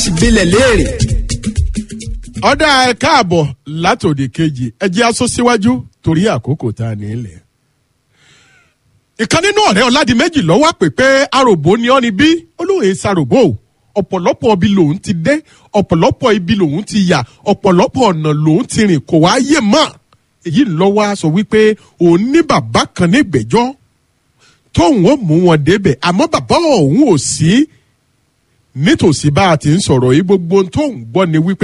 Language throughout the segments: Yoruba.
bilẹ̀ léèrè. ọ̀dà ẹ káàbọ̀ látòdì kejì ẹ jẹ́ aṣọ síwájú torí àkókò tá a nílẹ̀. ìkan nínú ọ̀rẹ́ ọ̀làdìmẹ́jì lọ́wọ́ pè pé aròbó ni ọ́ ni bí olóhùn saròbó ọ̀pọ̀lọpọ̀ ibi lòun ti dé ọ̀pọ̀lọpọ̀ ibi lòun ti yà ọ̀pọ̀lọpọ̀ ọ̀nà lòun ti rìn kò wá yé mọ́ èyí lọ́wọ́ a sọ wípé òun ní bàbá kan ní ìgbẹ́jọ́ tóun ó mú wọn débẹ̀ àmọ́ bàbá òun ò sí nítòsí bá a ti ń sọ̀rọ̀ yìí gbogbo ohun tóun gbọ́ ni wípé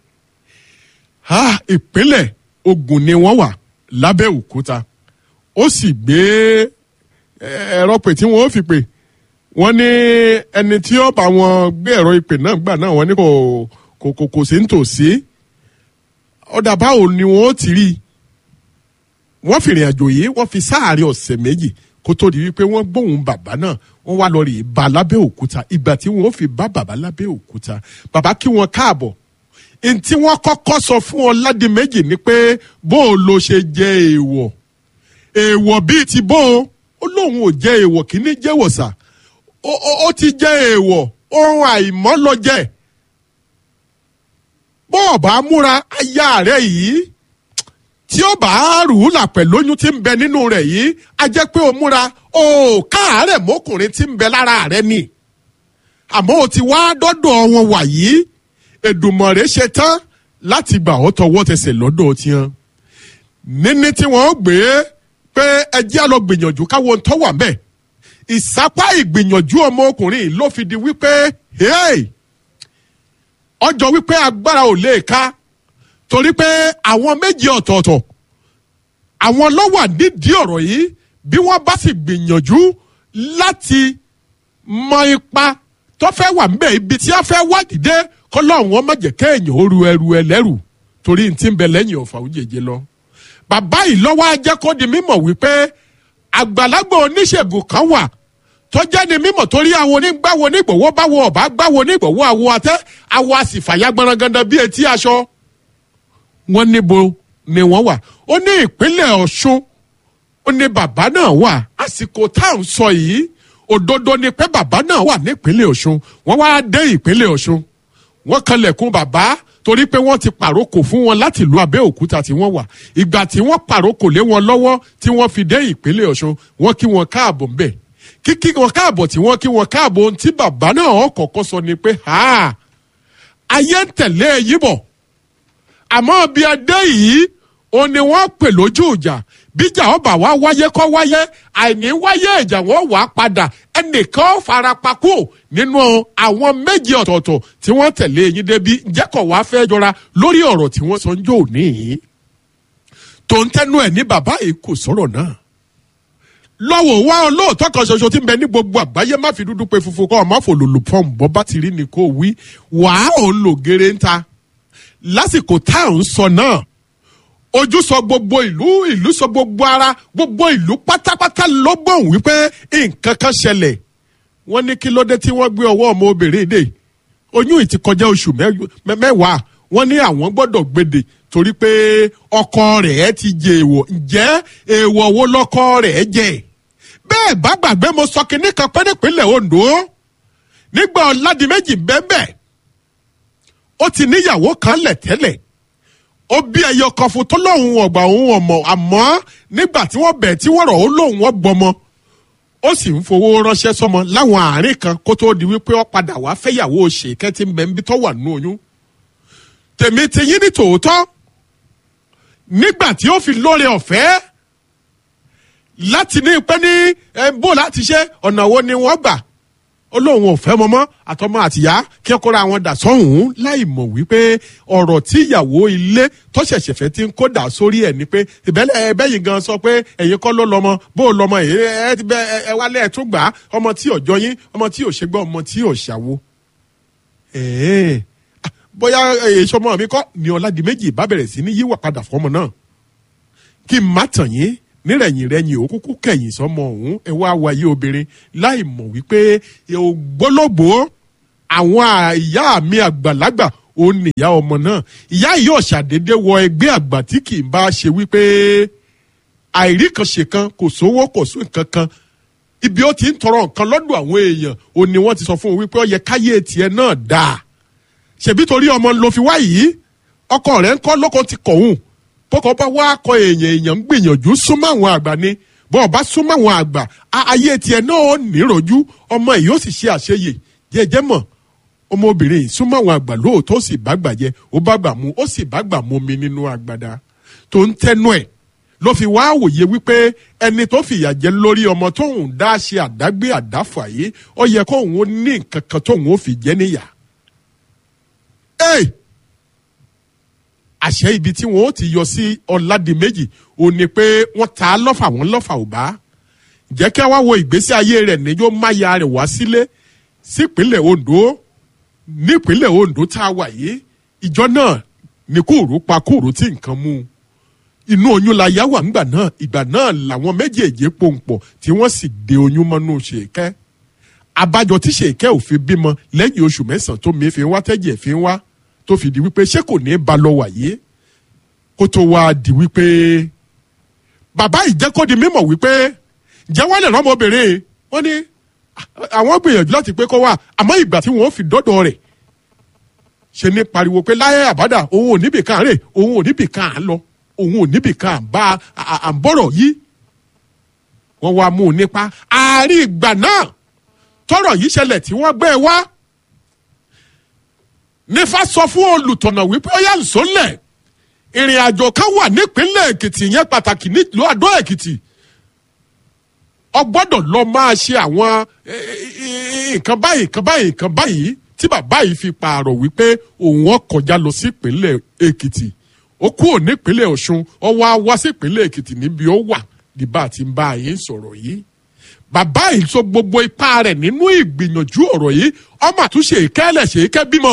ah, ìpínlẹ̀ Ògùn ni wọ́n wà lábẹ́òkúta ó sì gbé ẹ̀rọ pè tí wọ́n fi pè wọ́n ní ẹni tí ó bá wọn gbé ẹ̀rọ ìpè náà gbà náà wọ́n ní kò kò kò kò sí nítòsí ọ̀dà báwo ni wọ́n ti rí i wọ́n fi ìrìn àjò yìí wọ́n fi sáàárín ọ̀sẹ̀ méjì kó tó di wípé wọ́n gbóhùn bàbá náà wọ́n wá lọ rí i bá lábẹ́ òkúta ìgbà tí wọ́n fi bá bàbá lábẹ́ òkúta bàbá kí wọ́n káàbọ̀ ntí wọ́n kọ́kọ́ sọ fún ọ ládì méjì ni pé bó o lo ṣe jẹ èèwọ̀ èèwọ̀ bíi ti bó o ó lóun ò jẹ èèwọ̀ kí ní jẹ́wọ̀ sà ó ti jẹ èèwọ̀ ohun àìmọ́ lọ jẹ bó o bá múra aya rẹ yìí tí ó bá rù ú là pẹ̀lú oyún tí ń bẹ nínú rẹ̀ yìí a jẹ́ pé o múra o káàárẹ̀ mọ́kùnrin tí ń bẹ lára rẹ ni àmọ́ o ti wá dọ́dọ̀ wọn wà yìí Èdùmàrè ṣe tán láti gbà ọ́ tọwọ́ tẹsẹ̀ lọ́dọ̀ tiẹ̀ níní tí wọ́n gbé pé ẹjẹ́ á lọ gbìyànjú káwọn tó wà mẹ́ ìsápá ìgbìyànjú ọmọkùnrin ló fi di wípé ọjọ́ wípé agbára ò lè ká torí pé àwọn méjì ọ̀tọ̀ọ̀tọ̀ àwọn ló wà nídìí ọ̀rọ̀ yìí bí wọ́n bá sì gbìyànjú láti mọ ipa tó fẹ́ wà ńbẹ̀ ibi tí a fẹ́ wádìí dé kọ́lọ́hún wọn má jẹ́ kéèyàn ó ru ẹrù ẹlẹ́rù torí n ti ń bẹ lẹ́yìn ọ̀fà òjèjì lọ. bàbá yìí lọ́wọ́ ajẹ́ kó di mímọ̀ wípé àgbàlagbà oníṣègùn kan wà tó jẹ́ ni mímọ̀ torí àwọn onígbàwọ̀ onígbòwó báwo ọ̀bá gbàwọ̀ onígbòwó àwọ àtẹ àwọ àsìfàyà gbọ̀nrangandàn bíi etí aṣọ. wọ́n níbo ni wọ́n wà ó ní ìpínlẹ̀ Ọ̀ṣun ó ní bàbá náà wà àsìkò tá à ń sọ yìí òdodo ni pé bàbá náà wà nípínlẹ̀ Ọ̀ṣun wọ́n wá dé ìpínlẹ̀ Ọ̀ṣun wọ́n kanlẹ̀kùn bàbá torí pé wọ́n ti pàrókò fún wọn láti ìlú Abẹ́òkúta tí wọ́n wà ìgbà tí wọ́n pàrókò lé wọn lọ́wọ́ tí wọ́n fi dé ìpínlẹ̀ Ọ̀ṣun wọ́n kí wọn káàbọ̀ ńbẹ̀ kíkí wọn káàbọ̀ tí wọ́n kí wọn káàbọ̀ ohun tí bàbá náà kọ́kọ́ sọ ni pé ayé ń tẹ̀lé e yíbọ̀ àmọ́ bí adé yìí òun ni wọ́n pè lójú ìjà bíjà ọba wa wáyé kọ́ wáyé àìní wáyé ìjà wọn wà padà ẹnìkan farapa kú nínú àwọn méjì ọ̀tọ̀ọ̀tọ̀ tí wọ́n tẹ̀lé yín débi jẹ́kọ̀ wá fẹ́ jọra lórí ọ̀rọ̀ tí wọ́n sọ ń jò ní. tó ń tẹnu ẹ̀ ní bàbá yìí kò sọ̀rọ̀ náà. lọ́wọ́ wá olóòótọ́ kan ṣoṣo tí ń bẹ ní gbogbo àgbáyé má fi dúdú pé funfun kọ́ ọ má fò lòlò pọ́ùn bọ́ bá ti rí ni kò wí wàá òun lò gèrè ń ta lásìkò tá à ń sọ náà ojú sọ gbogbo ìlú ìlú sọ gbogbo ara gbogbo ìlú pátápátá ló gbọ̀n wípé nǹkan kan ṣẹlẹ̀ wọ́n ní kí ló dé tí wọ́n gbé ọwọ́ ọmọ obìnrin dè oyún ìti kọjá oṣù mẹ́wàá wọ́n ní àwọn gbọ́dọ̀ gbèdè torí pé ọkọ rẹ̀ ti jẹ èèwọ̀ ǹjẹ́ èèwọ̀ wo lọ́kọ rẹ̀ jẹ bẹ́ẹ̀ bá gbàgbé mo sọ kinní kan pé nípínlẹ̀ Ondo nígbà Ọládìméjì bẹ́ẹ̀ ó ti níyàwó kan lẹ̀ tẹ́lẹ̀ ó bí ẹyọ kan fún tó lóun ọgbà òun ọmọ àmọ́ nígbà tí wọ́n bẹ̀ tí wọ́n rọ̀ ó lóun wọ́n gbọmọ ó sì ń fowó ránṣẹ́ sọmọ láwọn àárín kan kó tó di wípé ó padà wá fẹ́yàwó ṣèkẹ́ tí ń bẹ níbi tó wà nínú oyún tèmi ti yín ní tòótọ́ nígbà tí ó fi lóore ọ̀fẹ́ láti ní pẹ́ ní bó láti ṣe ọ̀nà wo ni wọ́n gbà ó lóun ò fẹ́ mọ́mọ́ àtọmọ àtìyá kí ẹ kóra àwọn dà sọ́hùn láì mọ̀ wípé ọ̀rọ̀ tí ìyàwó ilé tó ṣẹ̀ṣẹ̀ fẹ́ ti ń kó dà sórí ẹ̀ ni pé ìbẹ́lẹ̀ ẹbẹ́yìn gan sọ pé ẹ̀yin kọ́ ló lọ́mọ bó o lọ́mọ ẹ̀ ẹ ti bẹ ẹ wálé ẹ̀ tún gbà á ọmọ tí ò jọyín ọmọ tí ò ṣe gbọ́ ọmọ tí ò ṣàwo. bóyá èso ọmọ mi kọ́ ni Ọládìméjì bá bẹ̀rẹ̀ sí ní yíwà padà fọmọ náà kí n má tàn yín nírẹ̀yìn rẹ̀yìn òkúkú kẹ̀yìn sọmọ ọ̀hún ẹ wá wáyé obìnrin láì mọ̀ wípé ògbólógbòó àwọn ìyá mi àgbàlagbà ó ní ìyá ọmọ náà ìyá yìí ò ṣàdédé wọ ẹgbẹ́ àgbà tí kì í bá ṣe wípé àìrí kan ṣe kan kò sówó kò sún nǹkan kan ibi ó ti ń tọrọ nǹkan lọ́dọ̀ àwọn èèyàn ó ní wọ́n ti sọ fún un wípé ó yẹ káyé tiẹ̀ náà dáa ṣèbí torí ọmọ ló fi wá yìí ọkọ rẹ̀ ń kọ́ lọ́kọ ti kọ̀hún bọ́kọ bá wá kọ èèyàn èèyàn ń gbìyànjú súnmọ́ àwọn àgbà ni bọ́ ọba súnmọ́ àwọn àgbà ayé tiẹ̀ náà ó níròjú ọmọ yìí ó sì ṣe àṣeyè jẹjẹ mọ̀ ọmọbìnrin yìí súnmọ́ àwọn àgbà lóòótọ́ ó sì bá gbà jẹ ó bá gbà mu ó sì bá gbà mu mi nínú agbada tó ń tẹnu ẹ̀ ló fi wá wòye wípé ẹni tó fìyà jẹ lórí ọmọ tóun dá ṣe àdágbé àdáfà yìí ó yẹ kóun ó ní nǹkan kan tóun ó fi jẹ níyà. Hey! àṣẹ ibi tí wọn ó ti yọ sí ọ̀làdìmẹ́jì ò ní pé wọ́n ta á lọ́fà wọ́n lọ́fà ò bá jẹ́ kí wá wo ìgbésí ayé rẹ̀ níjó máya rẹ̀ wá sílé sípínlẹ̀ Ondo nípínlẹ̀ Ondo tá a wà yìí ìjọ náà ní kúrú pa kúrú tí nǹkan mú un inú oyún la yá wà ńgbà náà ìgbà náà làwọn méjèèjì pòǹpọ̀ tí wọ́n sì de oyún mọ́nú ṣèkẹ́ abájọ tí ṣèkẹ́ ò fi bímọ lẹ́yìn oṣù mẹ́sàn-án tó mi fi wá tẹ́jẹ̀ fi wá tó fi di wípé ṣé kò ní í ba lọ wàyé kó tó wá di wípé bàbá ìjẹ́ kó di mímọ̀ wípé jẹ́ wọ́n lè rọ́mọbìnrin wọ́n ní àwọn gbìyànjú láti pé kó wà àmọ́ ìgbà tí wọ́n fi dọ́dọ̀ rẹ̀ ṣe ní pariwo pé láyé àbádà òun ò níbì kan rè òun ò níbì kan à ń lọ òun ò níbì kan à ń bá à ń bọ̀rọ̀ yìí wọ́n wá mú un nípa àárín ìgbà náà tọ́rọ̀ yìí ṣẹlẹ̀ tí wọ́n gbé wá nífa sọ fún olùtọ̀nà wípé ó yà ń sólẹ̀ ìrìn àjò kan wà nípínlẹ̀ èkìtì yẹn pàtàkì nílùú àdó èkìtì ọ gbọ́dọ̀ lọ máa ṣe àwọn nǹkan báyìí nǹkan báyìí nǹkan báyìí tí bàbá yìí fi pààrọ̀ wípé òun ó kọjá lọ sí ìpínlẹ̀ èkìtì ó kúrò nípínlẹ̀ ọ̀ṣun ó wá wá sí ìpínlẹ̀ èkìtì níbi ó wà ní bá a ti ń bá a yín sọ̀rọ̀ yìí bàbá yìí sọ gbogbo ipá rẹ̀ nínú ìgbìyànjú ọ̀rọ̀ yìí ọmọ àtúnṣe ìkẹ́lẹ̀ ṣe é kẹ́ bímọ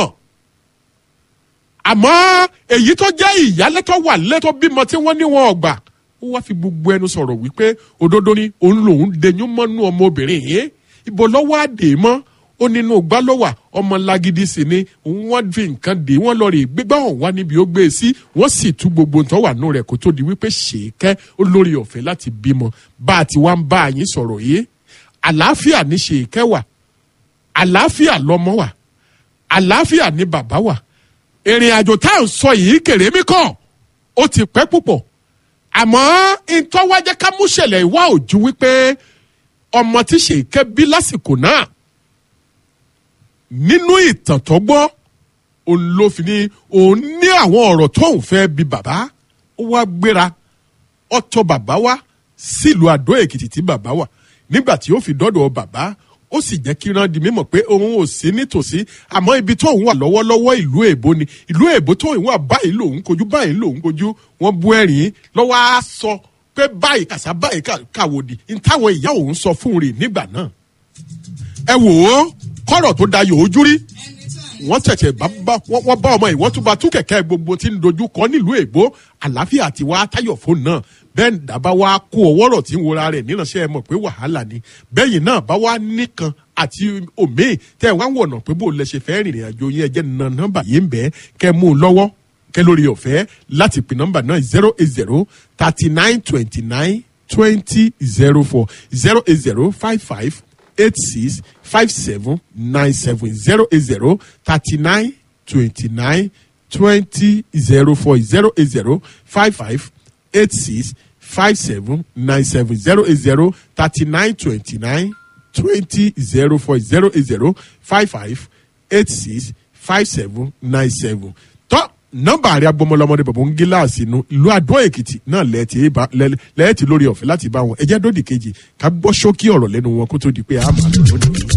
àmọ́ èyí tó jẹ́ ìyálẹ́tọ̀ wà lẹ́tọ̀ bímọ tí wọ́n ní wọn ọgbà ó wá fi gbogbo ẹnu sọ̀rọ̀ wípé òdodo ni òun lòun denyún mọ́nú ọmọbìnrin yìí ibo lọ́wọ́ àdè mọ́ ó nínú gbá lọ́wà ọmọ lágídí sí ni wọ́n fi nǹkan dè wọ́n lọ rè gbégbá ọ̀hún wá níbi ó gbé e sí wọ́n sì tú gbogbo nǹkan wà nù rẹ̀ kó tó di wípé ṣèkẹ́ olórí ọ̀fẹ́ láti bímọ bá a ti wá ń bá a yín sọ̀rọ̀ yìí àlàáfíà ní ṣèkẹ́ wà àlàáfíà lọ́mọ wà àlàáfíà ní bàbá wà ìrìn àjò tá à ń sọ yìí kèrè mí kàn ó ti pẹ́ púpọ̀ àmọ́ ìtọ́wájẹ́ ká mú ṣẹlẹ̀ ìwá òjú wípé ọmọ tí ṣèké bí lásìkò náà nínú ìtàn tó gbọ́ òun ló fi ní òun ní àwọn ọ̀rọ̀ tóun fẹ́ bí bàbá ó wá gbéra ọ̀tọ̀ bàbá wá sílùú àdó èkìtì tí bàbá wà nígbà tí ó fi dọ́dọ̀ bàbá ó sì jẹ́ kí rán di mímọ̀ pé òun ò sí nítòsí àmọ́ ibi tóun wà lọ́wọ́lọ́wọ́ ìlú èbó ni ìlú èbó tóun wà báyìí lòun kojú báyìí lòun kojú wọ́n bú ẹ̀rín lọ́wọ́ á sọ pé báyìí kàṣà báyìí kàwòdì ní táwọn ìyá òun sọ fún rè nígbà náà. ẹ wò ó kọ́rọ̀ tó dayò ojú rí wọ́n tẹ̀tẹ̀ wọ́n bá ọmọ yìí wọ́n tún bá tún kẹ̀kẹ́ gbogbo tí ń dojú kọ nílùú èbó àlàáfíà ti wá táyọ̀ fóònù náà bẹ́ẹ̀ dábà wá kó ọwọ́rọ̀ tí ń wora rẹ̀ níránṣẹ́ ẹ mọ̀ pé wàhálà ni bẹ́yìn náà bá wá nìkan àti òmíì tẹ́ ẹ wá wọ̀nà pé bó lẹ ṣe fẹ́ rìnrìn àjò yẹn jẹ́ nà nọ́mbà yìí ń bẹ́ kẹ́ mú un lọ́wọ́ kẹ́ lórí ọ̀fẹ́ láti pè nọ́mbà náà zero eight zero thirty nine twenty nine twenty zero four zero eight zero five five eight six five seven nine seven zero eight zero thirty nine twenty nine twenty zero four zero eight zero five five eight six five seven nine seven zero eight zero thirty nine twenty nine twenty zero four zero eight zero five five eight six five seven nine seven tọ́ nọ́mbà àrẹ agbọmọlọmọdé bàbá ń gíláàsì inú ìlú àdó èkìtì náà lẹ́ẹ̀tì lórí ọ̀fẹ́ láti bá wọn ẹjẹ́ dòdì kejì ká gbọ́ ṣókí ọ̀rọ̀ lẹ́nu wọn kó tó di pé a máa lọ lónìí.